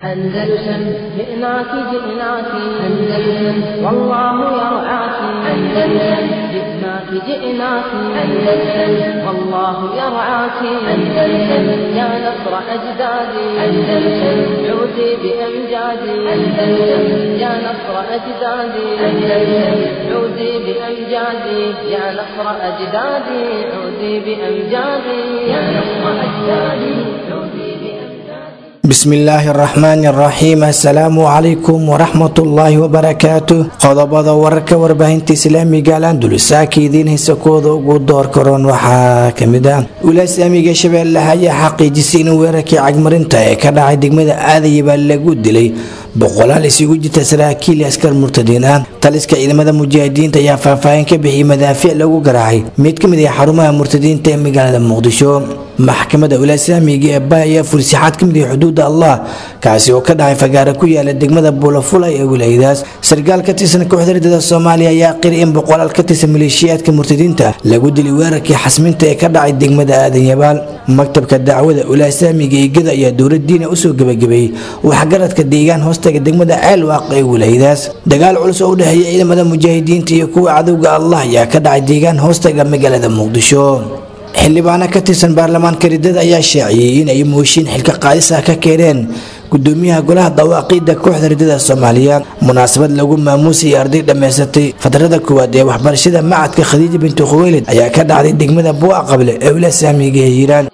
أندلسن جئناك جئناك أندلسن والله يرعاك أندلسن جئناك جئناك أندلسن والله يرعاك أندلسن يا نصر أجدادي أندلسن عودي بأمجادي أندلسن يا نصر أجدادي أندلسن عودي بأمجادي يا نصر أجدادي عودي بأمجادي يا نصر أجدادي عودي بأمجادي bismillaahi araxmaani araxiim assalaamu calaykum waraxmatullaahi wabarakaatu qodobada wararka warbaahinta islaamiga alandulusaaka idiin haysa kooda ugu door karoon waxaa kamid ah wilaasamiga shabeellaha ayaa xaqiijisay in weerarkii cagmarinta ee ka dhacay degmada aadaya baa lagu dilay boqolaal isugu jirta saraakiil askar murtadiin ah taliska ciidamada mujaahidiinta ayaa faahfaahin ka bixiyay madaafiic lagu garaacay mid ka mid ah xarumaha murtadiinta ee magaalada muqdisho maxkamada wilaasamiga ee bay ayaa fursixaad ka mid ah xuduuda allah kaasi oo ka dhacay fagaara ku yaala degmada buulafula ee wilaayadaas sarkaal ka tirsan kooxda ridada soomaaliya ayaa qiri in boqolaal ka tirsan maleeshiyaadka murtadiinta lagu dilay weerarkii xasminta ee ka dhacay degmada aadan yabaal maktabka dacwada wilaasamiga igada ayaa dowladiina usoo gebagabeeyey waxgaradka deegaan hoostaga degmada ceelwaaq ee wilaayadaas dagaal culus oo u dhexeeya ciidamada mujaahidiinta iyo kuwa cadowga allah ayaa ka dhacay deegaan hoostaga magaalada muqdisho xildhibaano ka tirsan baarlamaanka ridada ayaa shaaciyey in ay mooshiin xilka qaadis ah ka keeneen gudoomiyaha golaha dawaaqiida kooxda ridada soomaaliya munaasabad lagu maamuusayay arday dhammaysatay fadrada koowaad ee waxbarashada macadka khadiija bintu khuweylid ayaa ka dhacday degmada buuca qable ee wilasaamiga ee hiiraan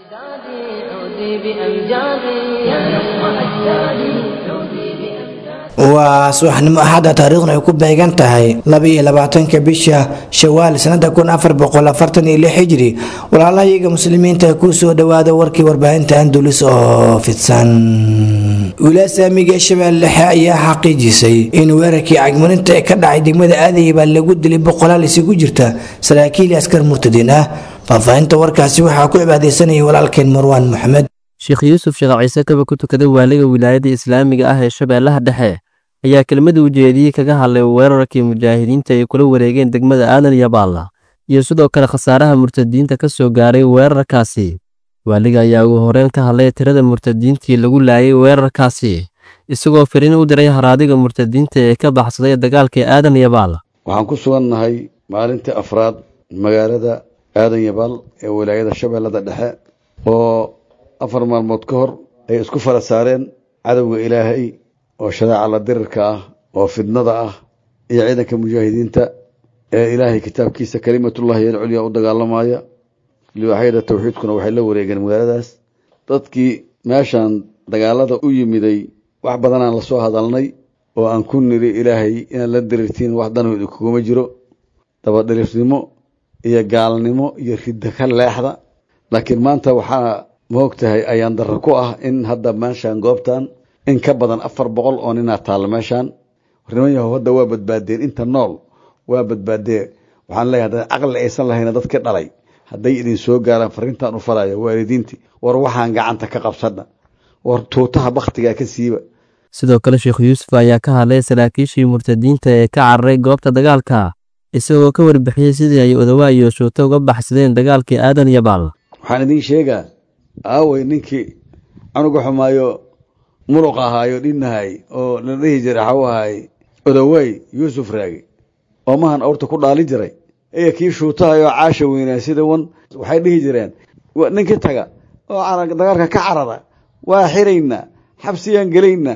عودي بأمجادي يا نصر أجدادي عودي بأمجادي waa subaxnimo axadda taariikhna ay ku beegan tahay labaiyo labaatanka bisha shawaal sanada kun afar boqol afartan iyo lix hijri walaalahayaga muslimiinta kuu soo dhawaada warkii warbaahinta andulis oo fidsan wilaasamiga shabeelle dhexe ayaa xaqiijisay in weerarkii cagmarinta ee ka dhacay degmada aadaya baa lagu dilay boqolaal isugu jirta saraakiil askar murtadiin ah faahfaahinta warkaasi waxaa ku cibaadeysanayay walaalkeen marwaan maxamed sheekh yuusuf sheekh ciise kaba ku tukada waaliga wilaayada islaamiga ah ee shabeellaha dhexe ayaa kelmada ujeediyey kaga hadlay weerarkii mujaahidiinta ay kula wareegeen degmada aadan iyo baalla iyo sidoo kale khasaaraha murtadiinta ka soo gaaray weerarkaasi waaliga ayaa ugu horeyn ka hadlay tirada murtadiintii lagu laayay weerarkaasi isagoo fariin u diray haraadiga murtadiinta ee ka baxsaday dagaalkii aadan iyo baalla waxaan ku sugannahay maalintii afraad magaalada aadan yabaal ee wilaayada shabeellada dhexe oo afar maalmood ka hor ay isku fara saareen cadowga ilaahay oo shareeca la dirirka ah oo fidnada ah iyo ciidanka mujaahidiinta ee ilaahay kitaabkiisa kalimatullahi alculyaa u dagaalamaya liwaaxyada tawxiidkuna waxay la wareegeen magaaladaas dadkii meeshan dagaalada u yimiday wax badanaan la soo hadalnay oo aan ku niri ilaahay inaad la dirirtiin wax danu idinkuguma jiro dabadhilifnimo iyo gaalnimo iyo ridda ka leexda laakiin maanta waxaa maog tahay ayaan darro ku ah in hadda meeshaan goobtan in ka badan afar boqol oo ninaa taalla meeshaan niman yahow hadda waa badbaadeen inta nool waa badbaadee waxaan leeyahay hadda caqli aysan lahayna dadka dhalay hadday idin soo gaaraan fariintaan u falaya waalidiintii war waxaan gacanta ka qabsadna war tuutaha bakhtigaa ka siiba sidoo kale sheekh yuusuf ayaa ka hadlay saraakiishii murtadiinta ee ka cararay goobta dagaalka isagoo ka warbixiyey sidii ay odawaa iyo shuuto uga baxsadeen dagaalkii aadan iyo baalla waxaan idiin sheegaa aawey ninkii canuga xumaayo muruq ahaayo dhinnahay oo la dhihi jiray xaw ahay odawey yuusuf raagi oo mahan awrta ku dhaalin jiray iyo kii shuutahay oo caasha weynaa sida wan waxay dhihi jireen ninkii taga oo dagaalka ka carara waa xiraynaa xabsiyaan gelaynaa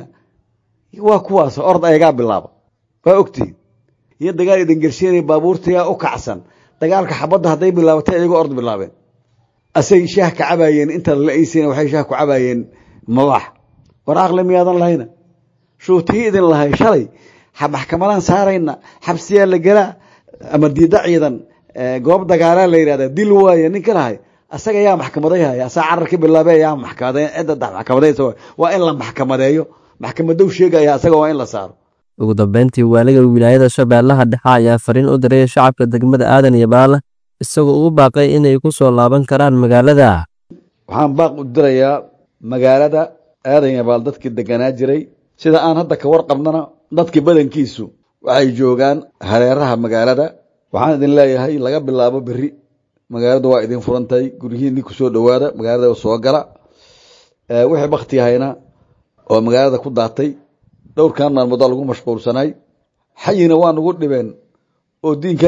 waa kuwaas ord ayagaa bilaaba waa ogtihin iyo dagaal idin gershiinay baabuurtayaa u kacsan dagaalka xabadda hadday bilaabatay iyagoo ord bilaabeen asay shaah ka cabaayeen intaad la-aysiina waxay shaah ku cabaayeen mabax war aqli miyaadan lahayna shuutihii idin lahay shalay maxkamadaan saarayna xabsiyaa la gelaa ama diida ciidan goob dagaalaa la yidhahda dil waaye ninka lahay asaga yaa maxkamadayhaya asaa cararka bilaabe yaa maxkamade cidda maxkamadaysa waa in la maxkamadeeyo maxkamadow sheegaya asaga waa in la saaro ugu dambeyntii waaliga wilaayada shabeellaha dhexe ayaa fariin u diray shacabka degmada aadan iyo baalla isagoo ugu baaqay inay ku soo laaban karaan magaalada waxaan baaq u dirayaa magaalada aadan yabaal dadkii deganaa jiray sida aan hadda ka warqabnana dadkii badankiisu waxay joogaan hareeraha magaalada waxaan idin leeyahay laga bilaabo beri magaaladu waa idin furantahay guryihiinni ku soo dhowaada magaalada soo gala wixii bakti yahayna oo magaalada ku daatay dhowrkan maalmoodaa lagu mashquulsanay xayina waa nagu dhibeen oo diinkan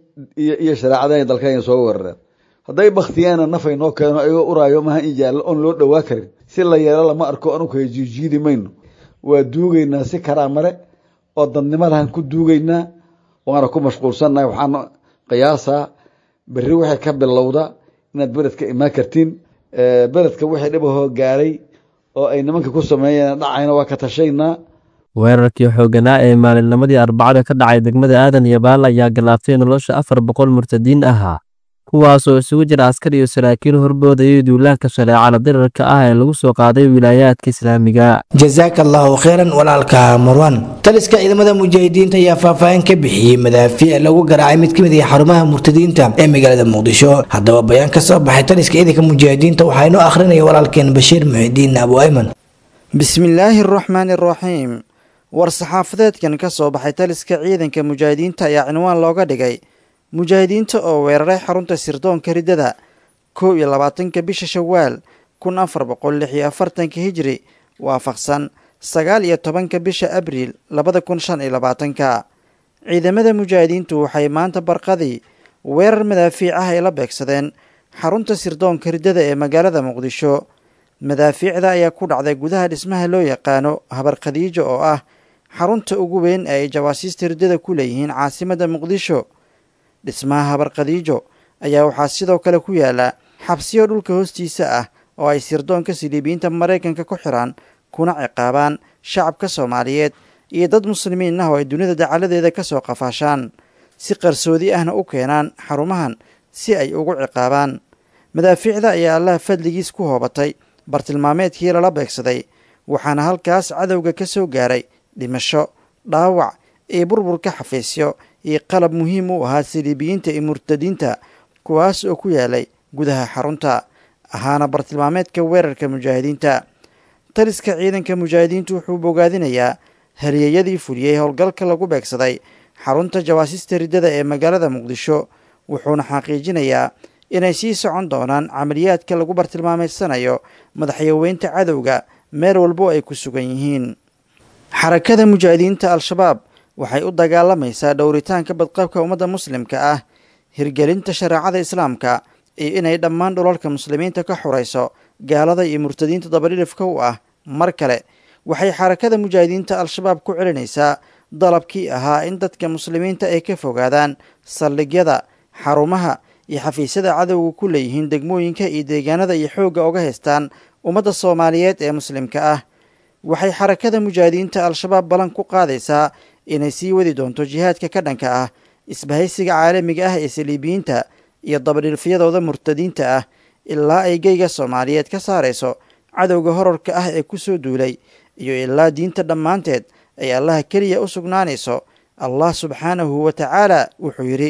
iyo shareecadan dalkan soo weerareen hadday baktiyaana nafay noo keeno ayagoo uraayo maha in yaallo oon loo dhowaa karin si la yeelo lama arko anugu jiijiidi mayno waa duugaynaa si karaamale oo dadnimo lahan ku duugaynaa waana ku mashquulsannahay waxaan qiyaasaa berri waxay ka bilowda inaad beledka imaan kartiin beledka wixii dhibahoo gaaray oo ay nimanka ku sameeyeen dhacayna waa ka tashaynaa weerarkii xooganaa ee maalinnimadii arbacada ka dhacay degmada aadan iyo baal ayaa galaaftay nolosha afar boqol murtadiin ahaa kuwaasoo isugu jira askar iyo saraakiil horboodayay duulaanka shareecada dirarka ah ee lagu soo qaaday wilaayaadka islaamiga jasaaka allahu kheyran walaalka marwan taliska ciidamada mujaahidiinta ayaa faahfaahin ka bixiyey madaafiic lagu garaacay mid ka mid ah xarumaha murtadiinta ee magaalada muqdisho haddaba bayaan ka soo baxay taliska ciidanka mujaahidiinta waxaa inoo akhrinaya walaalkeen bashiir muxidiin abu ayman bismillaahi araxmaani araxiim war saxaafadeedkan ka soo baxay taliska ciidanka mujaahidiinta ayaa cinwaan looga dhigay mujaahidiinta oo weeraray xarunta sirdoonka riddada kow iyo labaatanka bisha shawaal kun afar boqol lix iyo afartanka hijri waafaqsan sagaal iyo tobanka bisha abriil labada kun shan iyo labaatanka ciidamada mujaahidiintu waxay maanta barqadii weerar madaafiic ah ay la beegsadeen xarunta sirdoonka riddada ee magaalada muqdisho madaafiicda ayaa ku dhacday gudaha dhismaha loo yaqaano habar khadiijo oo ah xarunta ugu weyn ee ay jawaasiista riddada ku leeyihiin caasimadda muqdisho dhismaha habar khadiijo ayaa waxaa sidoo kale ku yaala xabsiyo dhulka hoostiisa ah oo ay sirdoonka siliibiyiinta maraykanka ku xiraan kuna ciqaabaan shacabka soomaaliyeed iyo dad muslimiin ah oo ay dunida dacaladeeda ka soo qafaashaan si qarsoodi ahna u keenaan xarumahan si ay ugu ciqaabaan madaafiicda ayaa allaha fadligiis ku hoobatay bartilmaameedkii lala beegsaday waxaana halkaas cadowga ka soo gaaray dhimasho dhaawac iyo burburka xafiisyo iyo qalab muhiim u ahaa siliibiyiinta iyo murtadiinta kuwaas oo ku yaalay gudaha xarunta ahaana bartilmaameedka weerarka mujaahidiinta taliska ciidanka mujaahidiintu wuxuu bogaadinayaa haliyeyadii fuliyey howlgalka lagu beegsaday xarunta jawaasista riddada ee magaalada muqdisho wuxuuna xaqiijinayaa inay sii socon doonaan camaliyaadka lagu bartilmaameysanayo madaxyaweynta cadowga meel walbo ay ku sugan yihiin xarakada mujaahidiinta al-shabaab waxay u dagaalamaysaa dhowritaanka badqabka ummadda muslimka ah hirgelinta shareecada islaamka iyo inay dhammaan dhulalka muslimiinta ka xurayso gaalada iyo murtadiinta dabadhilifka u ah mar kale waxay xarakada mujaahidiinta al-shabaab ku celinaysaa dalabkii ahaa in dadka muslimiinta ay ka fogaadaan saldhigyada xarumaha iyo xafiisyada cadowga ku leeyihiin degmooyinka iyo deegaanada iyo xoogga oga haystaan ummadda soomaaliyeed ee muslimka ah waxay xarakada mujaahidiinta al-shabaab ballan ku qaadaysaa inay sii wadi doonto jihaadka ka dhanka ah isbahaysiga caalamiga ah ee saliibiyiinta iyo dabadhilfyadooda murtadiinta ah ilaa ay geyga soomaaliyeed ka saarayso cadowga horarka ah ee ku soo duulay iyo ilaa diinta dhammaanteed ay allaha keliya u sugnaanayso allah subxaanahu wa tacaala wuxuu yidhi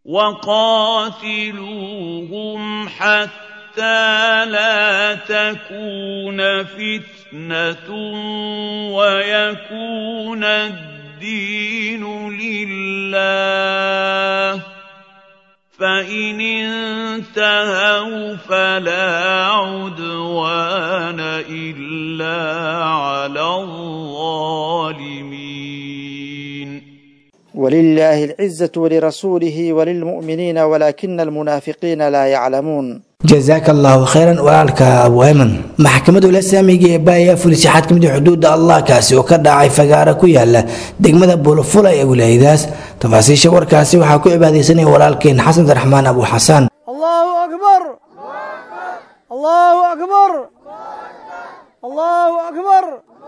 وقاتلوهم حتى لا تكون فتنة ويكون الدين لله فإن انتهوا فلا عدوان إلا على الظالمين ولله العزة ولرسوله وللمؤمنين ولكن المنافقين لا يعلمون jasaaka allahu kheyran walaalka abu ayman maxkamadda ulasaamiga ee baayaa fulisay xad kamid xuduudda allah kaasi oo ka dhacay fagaara ku yaala degmada bulufula ee wilaayadaas tafaasiisha warkaasi waxaa ku cibaadaysanaya walaalkeen xasan raxmaan abu xasaan allahu akbar allahu akbar allahu akbar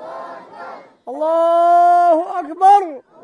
allahu akbar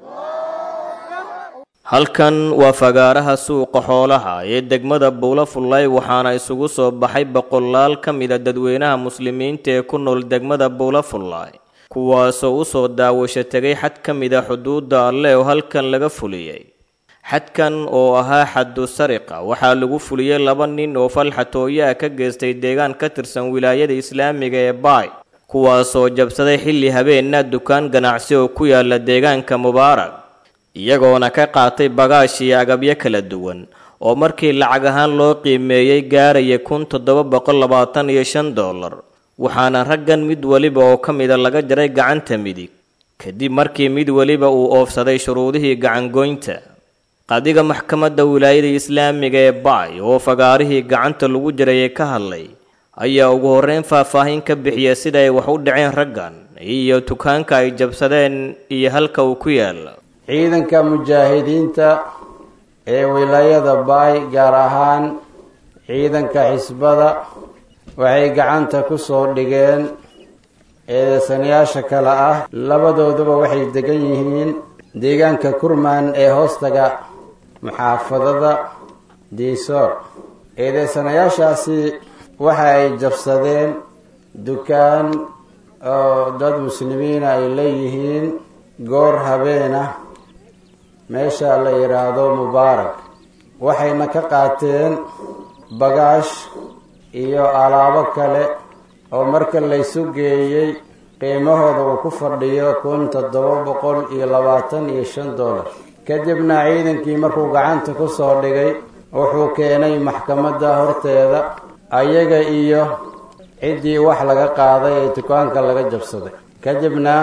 halkan waa fagaaraha suuqa xoolaha ee degmada buula fullay waxaana isugu soo baxay boqolaal ka mida dadweynaha muslimiinta ee ku nool degmada buula fullay kuwaasoo u soo daawasho tegay xad ka mida xuduudda alle oo halkan laga fuliyey xadkan oo ahaa xaddu sariqa waxaa lagu fuliyey laba nin oo falxatooyaha ka geystay deegaan ka tirsan wilaayada islaamiga ee baay kuwaasoo jabsaday xilli habeenna dukaan ganacsi oo ku yaala deegaanka mubaarak iyagoona ka qaatay bagaash iyo agabyo kala duwan oo markii lacag ahaan loo qiimeeyey gaaraya kun toddoba boqol labaatan iyo shan dollar waxaana raggan mid weliba oo ka mida laga jaray gacanta midig kadib markii mid weliba uu oofsaday shuruudihii gacangoynta qadiga maxkamadda wilaayada islaamiga ee bacay oo fagaarihii gacanta lagu jirayay ka hadlay ayaa ugu horreyn faahfaahin ka bixiya sida ay wax u dhaceen raggan iyo dukaanka ay jabsadeen iyo halka uu ku yaala ciidanka mujaahidiinta ee wilaayada baay gaar ahaan ciidanka xisbada waxay gacanta ku soo dhigeen eedeysanayaasha kale ah labadooduba waxay degan yihiin deegaanka kurmaan ee hoostaga muxaafadada diisoor eedeysanayaashaasi waxa ay jabsadeen dukaan oo dad muslimiina ay leeyihiin goor habeen ah meesha la yidhaahdo mubaarak waxayna ka qaateen bagaash iyo alaabo kale oo marka laysu geeyey qiimahooda uu ku fadhiyo kun toddoba boqol iyo labaatan iyo shan dollar kadibna ciidankii markuu gacanta ku soo dhigay wuxuu keenay maxkamadda horteeda ayaga iyo ciddii wax laga qaaday ee dukaanka laga jabsaday kadibna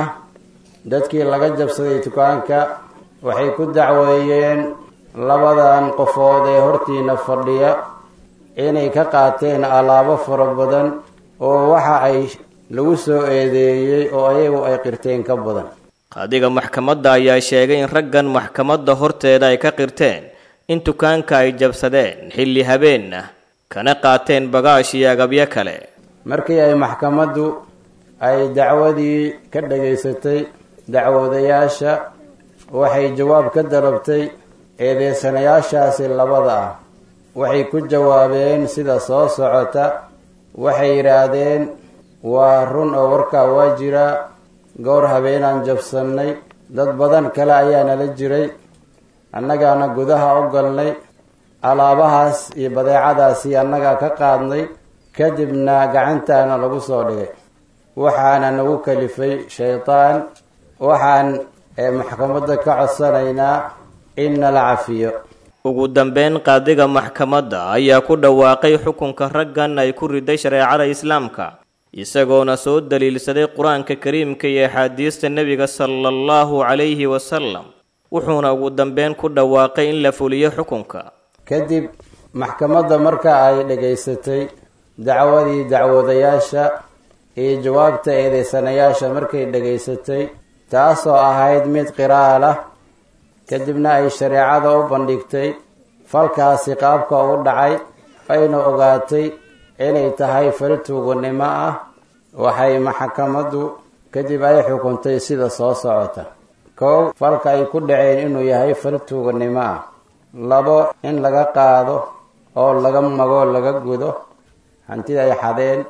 dadkii laga jabsaday dukaanka waxay ku dacweeyeen labadan qofood ee hortiina fadhiya inay ka qaateen alaabo fara badan oo waxa ay lagu soo eedeeyey oo ayagu ay qirteen ka badan qaadiga maxkamadda ayaa sheegay in raggan maxkamadda horteeda ay ka qirteen in dukaanka ay jabsadeen xilli habeen ah kana qaateen bagaash iyo agabyo kale markii ay maxkamaddu ay dacwadii ka dhagaysatay dacwadayaasha waxay jawaab ka dalabtay eedeysanayaashaasi labada ah waxay ku jawaabeen sida soo socota waxay yidhaahdeen waa run oo warkaa waa jiraa goor habeenaan jabsannay dad badan kale ayaa nala jiray annagaana gudaha u galnay alaabahaas iyo badeecadaasi annagaa ka qaadnay kadibna gacantaana lagu soo dhigay waxaana nagu kalifay shaydaan waxaan maxkamadda ka codsanaynaa in nala cafiyo ugu dambeyn qaadiga maxkamadda ayaa ku dhawaaqay xukunka raggan ay ku riday shareecada islaamka isagoona soo daliilsaday qur-aanka kariimka iyo axaadiista nebiga sala allahu calayhi wasalam wuxuuna ugu dambeyn ku dhawaaqay in la fuliyo xukunka kadib maxkamadda marka ay dhagaysatay dacwadii dacwadayaasha iyo jawaabta eedeysanayaasha markay dhagaysatay taasoo ahayd mid qiraal ah kadibna ay shareecada u bandhigtay falkaasi qaabka u dhacay ayna ogaatay inay tahay fal tuuganimo ah waxay maxkamaddu kadib ay xukuntay sida soo socota kow falka ay ku dhaceen inuu yahay fal tuuganimo ah labo in laga qaado oo laga mago laga gudo hantida ay xadeen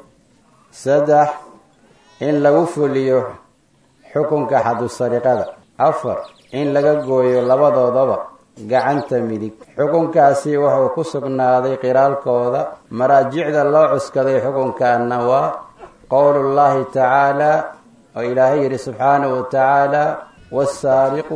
saddex in lagu fuliyo xukunka xadusariqada afar in laga gooyo labadoodaba gacanta midig xukunkaasi wuxuu ku sugnaaday qiraalkooda maraajicda loo cuskaday xukunkaana waa qowlullaahi tacaala oo ilaahay yidhi subxaanahu wa tacaala wasaariqu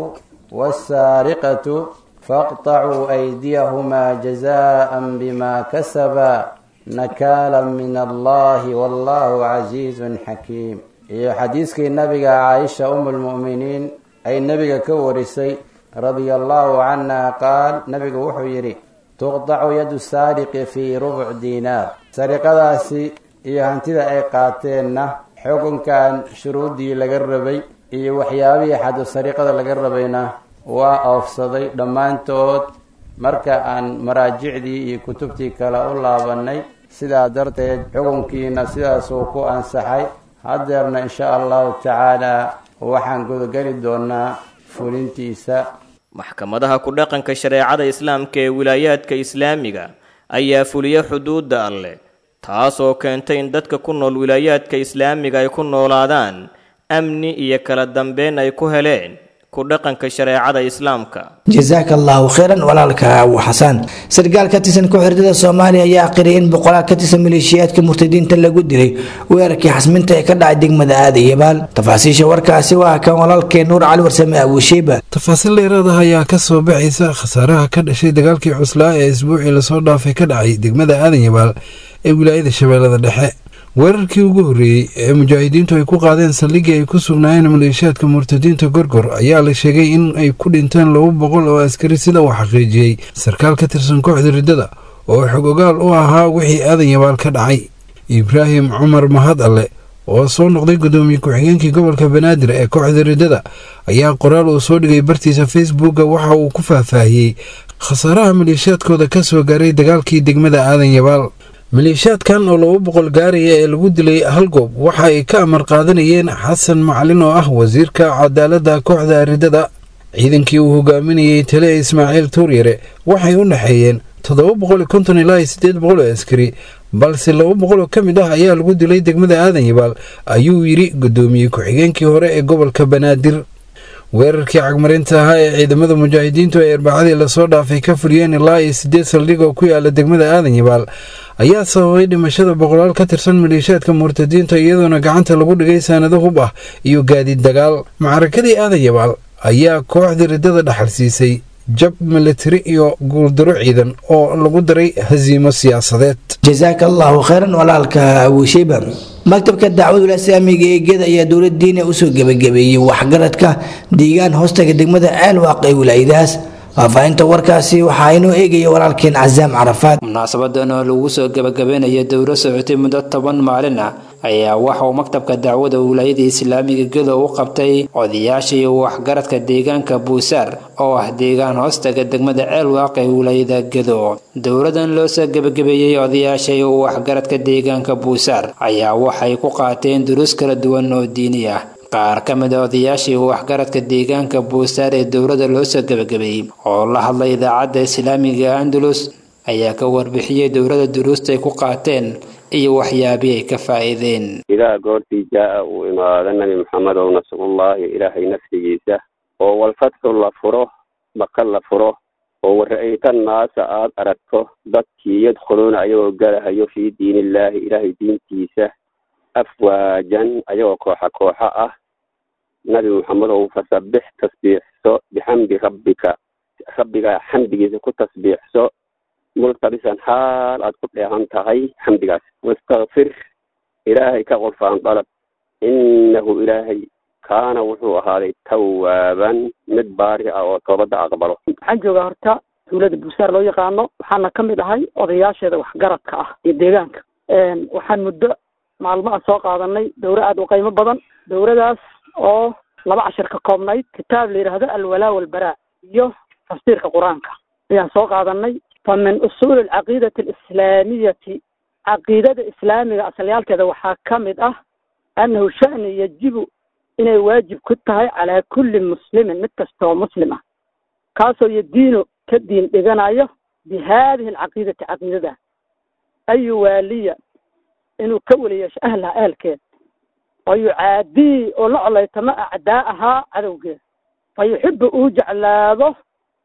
wasaariqatu faqطacuu aydiyahumaa jazaan bima kasabaa nakaala min allahi wallahu casiizun xakiim iyo xadiiskii nabiga caaisha um lmu'miniin ay nebiga ka warisay radia allahu canha qaal nebigu wuxuu yidhi tuqdacu yadu saariqi fii rubuc diinaar sariqadaasi iyo hantida ay qaateenna xukunkan shuruuddii laga rabay iyo waxyaabihii xadu sariqada laga rabayna waa oofsaday dhammaantood marka aan maraajicdii iyo kutubtii kale u laabannay sidaa darteed xukunkiina sidaasuu ku ansaxay haddeerna insha allahu tacaala waxaan gudageli doonaa fulintiisa maxkamadaha ku dhaqanka shareecada islaamka ee wilaayaadka islaamiga ayaa fuliya xuduudda alleh taasoo keentay in dadka ku nool wilaayaadka islaamiga ay ku noolaadaan amni iyo kala dambeyn ay ku heleen ku dhaqanka shareecada islaamka jasaaka allahu kheyran walaalka abu xasaan sarkaal ka tirsan ku-xirtada soomaaliya ayaa aqiriyay in boqolaal ka tirsan maleeshiyaadka murtadiinta lagu dilay weerarkii xasminta ee ka dhacay degmada aadayabaal tafaasiisha warkaasi waa kan walaalkee nuur cali warsame abuushiiba tafaasiil dheeraadaha ayaa ka soo baxaysa khasaaraha ka dhashay dagaalkii cuslaa ee isbuucii lasoo dhaafay ka dhacay degmada aadan yabaal ee wilaayada shabeellada dhexe weerarkii ugu horreeyey ee mujaahidiintu ay ku qaadeen saldhiggii ay ku sugnaayeen maleeshiyaadka murtadiinta gorgor ayaa la sheegay in ay ku dhinteen laba boqol oo askari sida uu xaqiijiyey sarkaal ka tirsan kooxda riddada oo xog ogaal u ahaa wixii aadan yabaal ka dhacay ibraahim cumar mahad alle oo soo noqday guddoomiye ku-xigeenkii gobolka banaadir ee kooxda riddada ayaa qoraal uu soo dhigay bartiisa facebooka waxa uu ku faahfaahiyey khasaaraha maleeshiyaadkooda ka soo gaaray dagaalkii degmada aadan yabaal maleeshiyaadkan oo laba boqol gaaraya ee lagu dilay hal goob waxa ay ka amar qaadanayeen xasan macalin oo ah wasiirka cadaaladda kooxda riddada ciidankii uu hogaaminayey tale ismaaciil tuuryare waxay u dhexeeyeen toddoba boqol iyo konton ilaa iyo siddeed boqol oo askari balse laba boqol oo ka mid ah ayaa lagu dilay degmada aadan yabaal ayuu yidhi guddoomiye ku-xigeenkii hore ee gobolka banaadir weerarkii cagmarinta ahaa ee ciidamada mujaahidiintu ay arbacadii lasoo dhaafay ka fuliyeen ilaa iyo siddeed saldhig oo ku yaala degmada aadan yabaal ayaa sababay dhimashada boqolaal ka tirsan maleeshiyaadka murtadiinta iyadoona gacanta lagu dhigay saanado hub ah iyo gaadiid dagaal macrakadii aadan yabaal ayaa kooxda riddada dhaxal siisay jab militari iyo guuldaro ciidan oo lagu daray hasiimo siyaasadeed jasaaka allahu khayran walaalka abuusheyba maktabka dacwadul islaamiga ee geeda ayaa dowlad diina usoo gebagabeeyey waxgaradka deegaan hoostaga degmada ceelwaaq ee wilaayadaas faahfaahinta warkaasi waxaa inoo eegaya walaalkeen casaam carafaad munaasabadan oo lagu soo gabagabeynaya dowlo socotay muddo toban maalin ah ayaa waxa uu maktabka dacwada wilaayada islaamiga gedo u qabtay odayaasha iyo waxgaradka deegaanka buusaar oo ah deegaan hoostaga degmada ceelwaaq ee wilaayada gedo dowladan loo soo gebagabeeyey odayaasha iyo waxgaradka deegaanka buusaar ayaa waxay ku qaateen duruus kala duwan oo diini ah qaar ka mid a odayaashii waxgaradka deegaanka buusaar ee dowladda loo soo gebagabeeyey oo la hadlay idaacadda islaamiga andalus ayaa ka warbixiyey dowladda duruusta ay ku qaateen iyo waxyaabii ay ka faa'iideen idaa goortii jaa'a uu imaado nebi maxamed ow nasrullaahi ilaahay nafsigiisa oo walfatxu la furo maka la furo oo wara'ayta naasa aad aragto dadkii yadkhuluuna ayagoo galahayo fii diinillaahi ilaahay diintiisa afwaajan ayagoo kooxa kooxa ah nabi maxamed ow fasabbix tasbiixso bixamdi rabbika rabbigaa xamdigiisa ku tasbiixso multabisan xaal aad ku dheehan tahay xamdigaas wastakfir ilaahay ka qurfaan dalab innahu ilaahay kaana wuxuu ahaaday tawaaban mid baari ah oo toobadda aqbalo waxaan joogaa horta dowladda buusaar loo yaqaano waxaana ka mid ahay odayaasheeda waxgaradka ah iyo deegaanka waxaan muddo maalmo aan soo qaadanay dowro aada u qiimo badan dowradaas oo laba cashir ka koobnayd kitaab la yidhaahdo alwalaa walbaraa iyo tafsiirka qur-aanka ayaan soo qaadanay fa min usuuli alcaqiidati alislaamiyati caqiidada islaamiga asalyaalkeeda waxaa ka mid ah annahu sha'ni yajibu inay waajib ku tahay calaa kulli muslimin mid kasta oo muslim ah kaasoo yadiino ka diin dhiganayo bi haadihi alcaqiidati caqiidada ayu waaliya inuu ka weliyeesho ahlaha ahalkeeda fa yucaadii oo la colaytamo acdaa'ahaa cadowgeeda fa yuxibu uu jeclaado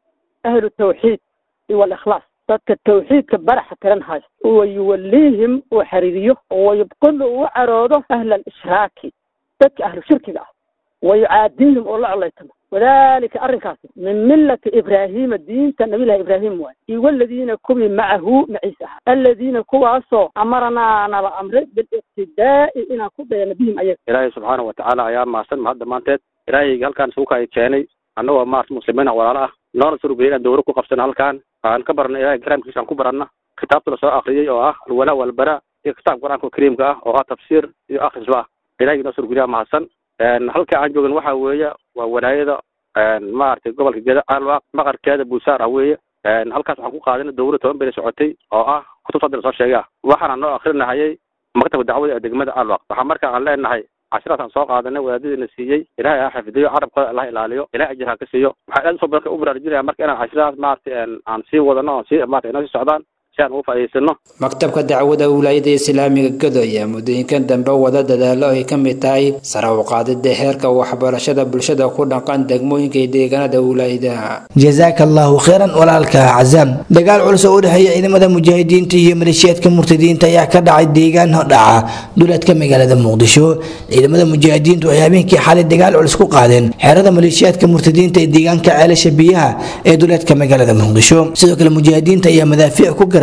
ahlu tawxiid iyo alikhlaas dadka tawxiidka baraxa tiran haysta wa yuwaliihim uu xariiriyo wayubqilu uu caroodo ahla alishraaki dadka ahlu shirkiga ah wa yucaadiihim oo la colaytamo wadalika arrinkaasi min millati ibraahiima diinta nabilahi ibraahim waay iyo waladiina kuwii macahu maciise ah aladiina kuwaasoo amaranaa nala amre biliqtidaa'i inaan ku dayano bihim ayaga ilaahay subxaana watacaala ayaa mahadsan mahad dhammaanteed ilaahayga halkaan isugu kaya keenay annagoo maarata muslimiin ah walaalo ah noona surugay inaan dowro ku qabsano halkaan aan ka barna ilahay karaamkiisa aan ku baranna kitaabta lasoo akriyey oo ah alwalaa walbara iyo kitaabka qur-aanka kariimka ah oo ah tafsiir iyo akhrisba ah ilahay noo surugaya mahadsan halka aan joogan waxa weeye waa walaayada maaragtay gobolka geda caalwaaq maqarkeeda buusaar ah weeye halkaas waxaan ku qaadana dowra toban beri socotay oo ah kutubta hadda lasoo sheegay ah waxaana noo akrinahayay maktabka dacwada ee degmada caalwaaq waxaa marka aan leenahay cashiraas aan soo qaadanay wadaadadiina siiyey ilahay ha xifdiyo carabkooda allah ilaaliyo ilahay ajir ha ka siiyo waxaan aad usoo badan u baraarujinaya marka inaan cashirahaas maaragtay aan sii wadano oo sii maarata inoo sii socdaan si aan ugu faa'iidaysano maktabka dacwada wilaayada islaamiga gado ayaa muddooyinkan dambe wada dadaalo ay ka mid tahay sare u qaadida heerka waxbarashada bulshada ku dhaqan degmooyinka iyo deegaanada wilaayada jasaaka allahu khayran walaalka cazaam dagaal culus oo u dhexeeya ciidamada mujaahidiinta iyo maleeshiyaadka murtadiinta ayaa ka dhacay deegaan dhaca duleedka magaalada muqdisho ciidamada mujaahidiintu ay habeenkii xalay dagaal culus ku qaadeen xeerada maleeshiyaadka murtadiinta ee deegaanka ceelasha biyaha ee duleedka magaalada muqdisho sidoo kale mujaahidiinta ayaa madaafiic ku garaa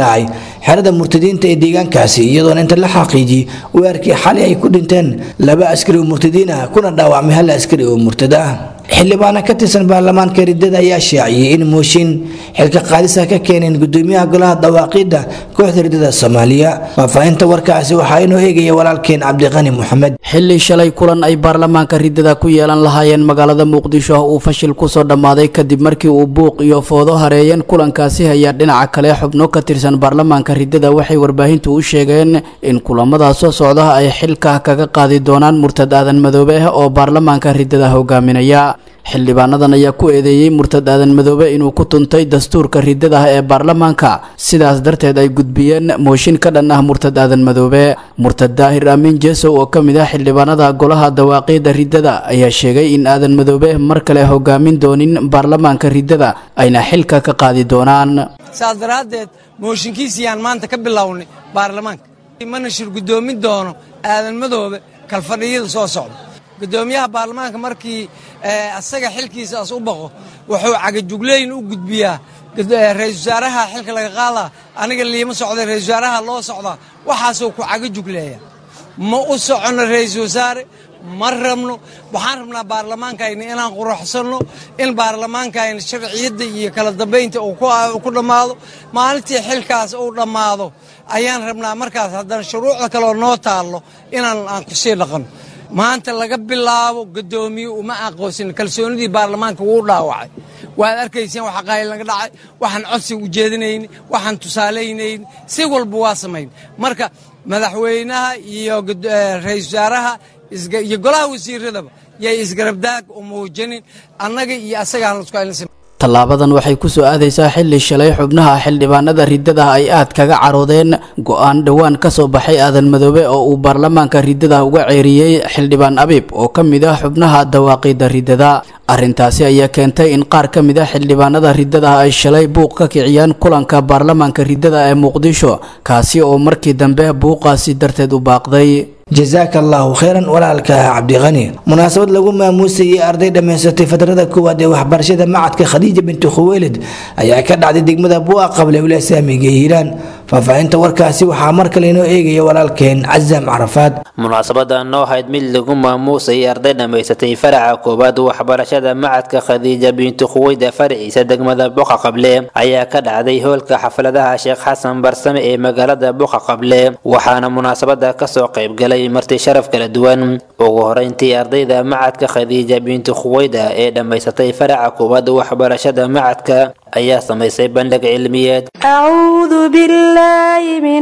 dhacay xerada murtadiinta ee deegaankaasi iyadoona inta la xaqiijiyey weerarkii xalay ay ku dhinteen laba askari oo murtadiin ah kuna dhaawacmay hal askari oo murtad ah xildhibaana ka tirsan baarlamaanka riddada ayaa shaaciyey in mooshin xilka qaadisa ka keeneen gudoomiyaha golaha dawaaqiidda kooxda riddada soomaaliya faahfaahinta warkaasi waxaa inoo eegaya walaalkeen cabdiqani moxamed xilli shalay kulan ay baarlamaanka riddada ku yeelan lahaayeen magaalada muqdisho uu fashil kusoo dhammaaday kadib markii uu buuq iyo foodo hareeyeen kulankaasi ayaa dhinaca kale xubno ka tirsan baarlamaanka riddada waxay warbaahintu u sheegeen in kulamada soo socda ay xilka kaga qaadi doonaan murtad aadan madoobe ah oo baarlamaanka riddada hogaaminaya xildhibaanadan ayaa ku eedeeyey murtad aadan madoobe inuu ku tuntay dastuurka riddada ah ee baarlamaanka sidaas darteed ay gudbiyeen mooshin ka dhan ah murtad aadan madoobe murtad daahir aamin jeesow oo ka mid ah xildhibaanada golaha dawaaqiida riddada ayaa sheegay in aadan madoobe mar kale hogaamin doonin baarlamaanka riddada ayna xilka ka qaadi doonaan saas daraaddeed mooshinkiisiyaan maanta ka bilownay baarlamaanka mana shir guddoomin doono aadan madoobe kalfadhiyada soo socda gudoomiyaha baarlamaanka markii asaga xilkiisaas u baqo wuxuu cagajugleyn u gudbiyaa ra-isul wasaaraha xilka laga qaadaa aniga liima socda ra-isul wasaaraha loo socdaa waxaasuu ku cagajugleeya ma u soconno ra-isul wasaare ma rabno waxaan rabnaa baarlamaankayna inaan quruxsanno in baarlamaankayna sharciyadda iyo kala dambaynta uu ku dhammaado maalintii xilkaas uu dhammaado ayaan rabnaa markaas haddana shuruucda kaleoo noo taallo inaan aan kusii dhaqanno maanta laga bilaabo guddoomiye uma aqoonsin kalsoonidii baarlamaanka wuu dhaawacay waad arkayseen waxa qaayl naga dhacay waxaan codsi u jeedinayni waxaan tusaalaynayni si walba waa samayn marka madaxweynaha iyo ra-isul wasaaraha iyo golaha wasiiradaba yay isgarabdaag u muujinin annaga iyo asagaan lasku aylansim tallaabadan waxay ku soo aadaysaa xilli shalay xubnaha xildhibaanada riddada ay aad kaga caroodeen go-aan dhowaan ka soo baxay aadan madoobe oo uu baarlamaanka riddada uga ceeriyey xildhibaan abiib oo ka mid ah xubnaha dawaaqiida riddada arrintaasi ayaa keentay in qaar ka mid ah xildhibaanada riddada ay shalay buuq ka kiciyaan kulanka baarlamaanka riddada ee muqdisho kaasi oo markii dambe buuqaasi darteed u baaqday jasaaka allaahu kheyran walaalka cabdiqani munaasabad lagu maamuusayay arday dhammaysatay fadrada koowaad ee waxbarashada macadka khadiija binti khuweylid ayaa ka dhacday degmada buuqa qable ula saamiga hiiraan faahfaahinta warkaasi waxaa mar kale inoo eegaya walaalkeen casam carafaad munaasabadan oo ahayd mid lagu maamuusayay arday dhammaysatay faraca koowaad waxbarashada macadka khadiija binti khuweyda faraciisa degmada buqa qable ayaa ka dhacday hoolka xafladaha sheekh xasan barsame ee magaalada buqa qable waxaana munaasabada kasoo qaybgalay marti sharaf kala duwan ugu horeyntii ardayda macadka khadiija binti khuweyda ee dhammaysatay faraca koowaad waxbarashada macadka ayaa samaysay bandhig cilmiyeed أعوذ بالله من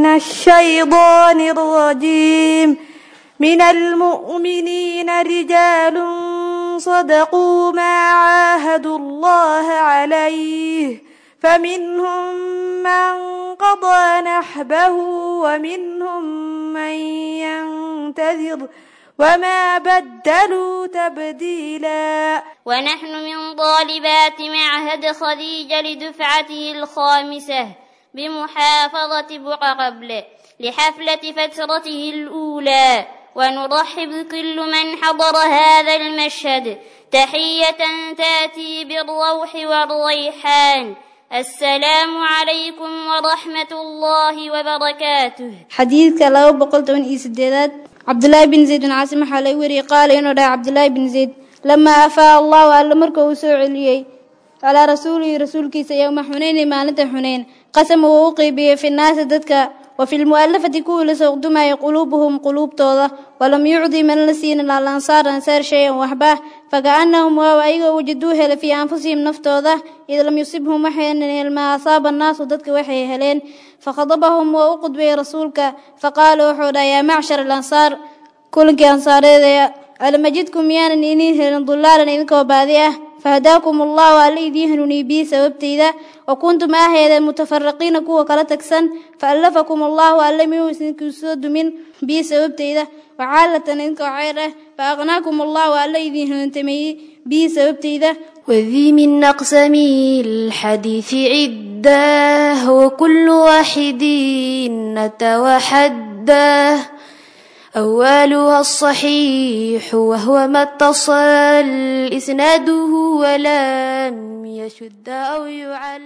الشيطان الرجيم من المؤمنين رجال صدقوا ما عاهدوا الله عليه فمنهم من قضى نحبه ومنهم من ينتظر وما بدلوا تبديلا ونحن من طالبات معهد خديجة لدفعته الخامسة بمحافظة بقى قبل لحفلة فترته الأولى ونرحب كل من حضر هذا المشهد تحية تأتي بالروح والريحان السلام عليكم ورحمة الله وبركاته xadiidka laba boqol toban iyo sideedaad cabdulaahi bin zayd bin caasim waxaa laga wariyey qaala inuu dhahay cabdulaahi bin zayd lamaa afaa allahu alle marka uu soo celiyey calaa rasuulihi rasuulkiisa yowma xuneyni maalinta xuneyn qasama wuu u qeybiyey fi naasi dadka wa fi lmu'alafati kuwii la sooqdumayay quluubuhum quluubtooda walam yucdi mana la siinin alansaar ansaar shay-an waxba fakaannahum waaw ayagoo wajaduu helay fii anfusihim naftooda id lam yusibhum waxaynan helmaa asaaba annaasu dadka waxay heleen fakhadabahum waa u qudbayay rasuulka faqaala wuxuu dhaha yaa macshar alansaar kulankii ansaareedee alamajidkum miyaanan iniin helin dulaalan idinkoo baadi ah fahadaakum allahu alla idiin hanuuniyey bii sababtayda wa kuntum ahaydeen mutafaraqiina kuwa kala tagsan faallafakum allahu alla miyuu idinkuu soo dumin bii sababtayda wacaalatan idinkoo ceyr ah fa aqnaakum allahu alla idiin hanuuntameeyey bii sababtayda وذي من أقسام الحديث عدة وكل واحد نتوحده أولها الصحيح وهو ما اتصل إسناده ولم يشد أو يعل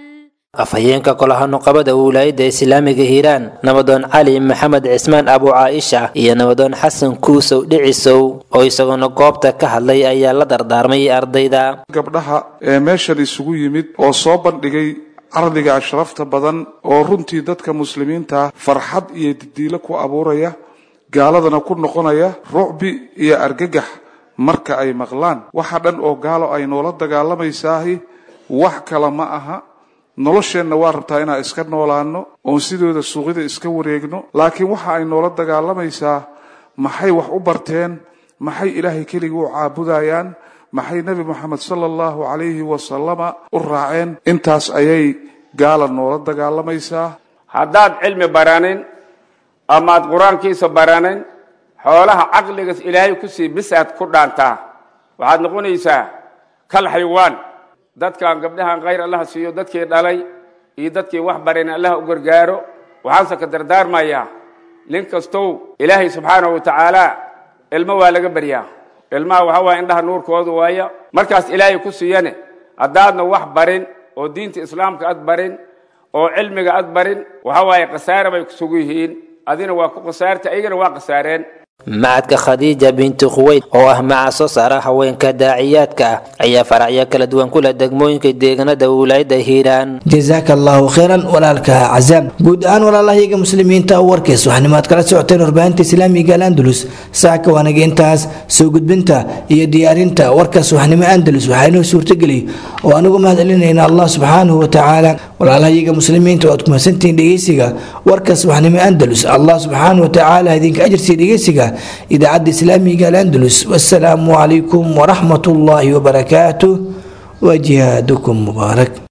afhayeenka golaha nuqabada wilaayadda islaamiga hiiraan nabadoon cali maxamed cismaan abu caaisha iyo nabadoon xasan kuusow dhicisow oo isaguna goobta ka hadlay ayaa la dardaarmay ardayda gabdhaha ee meeshan isugu yimid oo soo bandhigay cardiga ashrafta badan oo runtii dadka muslimiinta farxad iyo didiilo ku abuuraya gaaladana ku noqonaya rucbi iyo argagax marka ay maqlaan waxa dhan oo gaalo ay noola dagaalamaysaah wax kale ma aha nolosheenna waa rabtaa inaan iska noolaano oon sidooda suuqyada iska wareegno laakiin waxa ay noola dagaalamaysaa maxay wax u barteen maxay ilaahay keligii u caabudayaan maxay nebi moxamed sala allahu calayhi wasalama u raaceen intaas ayay gaala noola dagaalamaysaa haddaad cilmi baranin amaad qur-aankiisa baranin xoolaha caqligas ilaahay kusii bisaad ku dhaantaa waxaad noqonaysaa kal xaywaan dadkan gabdhahan khayr allaha siiyo dadkii dhalay iyo dadkii wax barin allaha u gargaaro waxaanse ka dardaarmayaa nin kastow ilaahay subxaanahu watacaala ilmo waa laga baryaa ilmaha waxa waaya indhaha nuurkoodu waaya markaas ilaahay ku siiyane haddaadna wax barin oo diinta islaamka ad barin oo cilmiga ad barin waxa waaye khasaare bay kusugu yihiin adina waa ku khasaarta ayagana waa khasaareen macadka khadiija binti khuweyd oo ah maca soo saara haweenka daaciyaadka ah ayaa faracyo kala duwan ku leh degmooyinka deegaanada wilaayada hiiraan jazaaka allahu khayran walaalka cazaam guud ahaan walaalahayaga muslimiinta warkays waxanimaad kala socoteen warbaahinta islaamiga alandalus saaka waanaga intaas soo gudbinta iyo diyaarinta warkaas waxnimo andalus waxaa inoo suurtageliy oo anigu mahadcelinayna allah subxaanahu watacaala walaalahayaga muslimiinta waad kumasantihiin dhegeysiga warkaas waxnimo andalus allah subxaanahu watacaala idinka ajarsiiya dhegeysiga idaacadda islaamiga alandalus wasalaamu calaykum waraxmat ullaahi wabarakaatuh wa jihaadukum mubaarak